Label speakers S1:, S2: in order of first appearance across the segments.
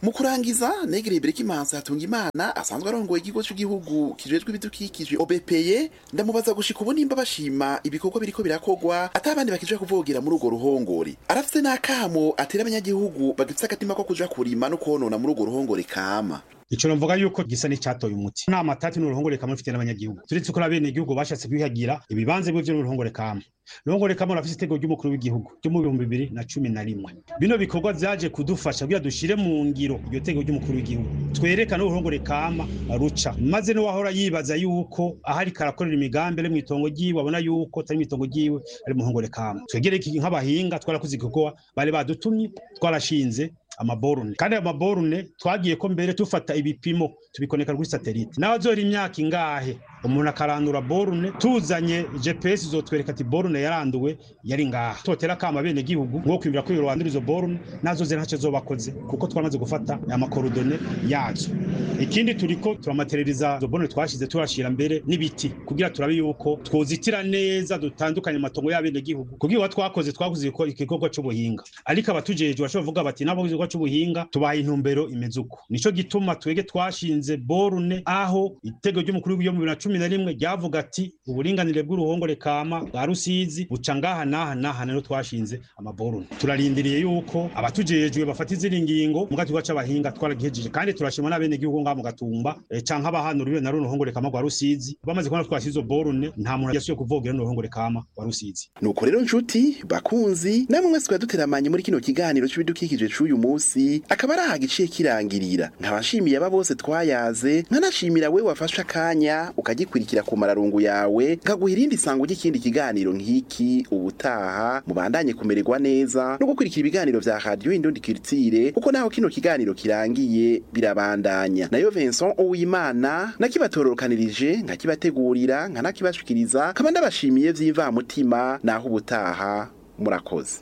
S1: mu kurangiza negereye Berekimansi hatunga imana asanzwe arongoye ikigo cy'igihugu kijejwe ibidukikije OBPE ndamubaza gushika ubu nimba bashima ibikorwa biriko birakogwa atabandi bakija kuvogera muri urwo ruhongore arafise n'akamo atera abanyagihugu bagifise agatima ko kuja kurima no konona muri urwo ruhongore kama
S2: ico novuga yuko gisa n'icatoye umuti nta matati n'uruhongore kamwe rufite n'abanyagihugu turetse ko bene igihugu bashatse kwihagira ibibanza bivyo n'uruhongore kamwe uruhongore kamwe rafise itego ry'umukuru w'igihugu ryo mu bihumbi bibiri na cumi na rimwe bino bikorwa vyaje kudufasha kugira dushire mu ngiro iryo tego ry'umukuru w'igihugu twerekane uruhongore kama ruca maze n'uwahora yibaza yuko ahari karakorera imigambi ari mw'itongo ryiwe abona yuko atari mw'itongo ryiwe ari mu ruhongore kama twegereye nk'abahinga twarakoze igikorwa bari badutumye twarashinze amaborune kandi ayo maborune twagiye ko mbere tufata ibipimo tubikoneka kuri satelite nawe azora imyaka ingahe umuntu akarandura borune tuzanye gps izotwereka ati borune yaranduwe yari ngaha totera kama bene gihugu ngo kwibira ko rwandura izo borune nazo zera ntacyo zobakoze kuko twamaze gufata amakorodone yazo ikindi turiko turamatereriza izo borune twashize turashira mbere n'ibiti kugira turabe yuko twozitira neza dutandukanye amatongo y'abene gihugu kugira twakoze twakoze igikorwa c'ubuhinga ariko abatujejwe bashobora kuvuga bati nabo igikorwa c'ubuhinga tubaha intumbero imeze uko nico gituma twege twashinze borune aho itego ry'umukuru w'iyo mu bibiri na cumi na rimwe ryavuga ati uburinganire bw'uruhongore kama bwa rusizi buca ngaha n'aha n'aha rero twashinze amaborune turarindiriye yuko abatujejwe bafata izindi ngingo mu gatuba c'abahinga twaragihejeje kandi turashima n'abene gihugu ngaha mu gatumba e, canke abahanura na runo ruhongore kama rwa rusizi bamaze kubona twashize izo borune nta muntu yasubiye kuvogera n'uruhongore kama rwa rusizi
S1: nuko rero nshuti bakunzi namwe mwese twaduteramanye muri kino kiganiro c'ibidukikije c'uyu munsi akaba ari aha giciye kirangirira nkaba nshimiye aba bose twayaze nkanashimira we wafashe akanya ukagikurikira ku mararungu yawe nkaguha irindi sango ry'ikindi kiganiro nk'iki ubutaha mubandanye kumererwa neza no gukurikira ibiganiro vya radiyo indundi kiritire kuko naho kino kiganiro kirangiye birabandanya nayo Vincent Uwimana nakibatororokanirije nkakibategurira nkanakibashikiriza kaba ndabashimiye vy'imvamutima naho ubutaha murakoze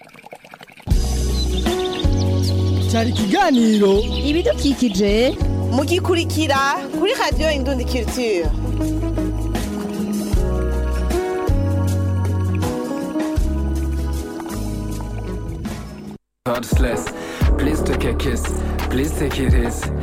S3: cyari ikiganiro
S4: ibidukikije
S5: mugikurikira kuri radiyo indundi kiritire
S6: God's less. Please take a kiss. Please take it easy.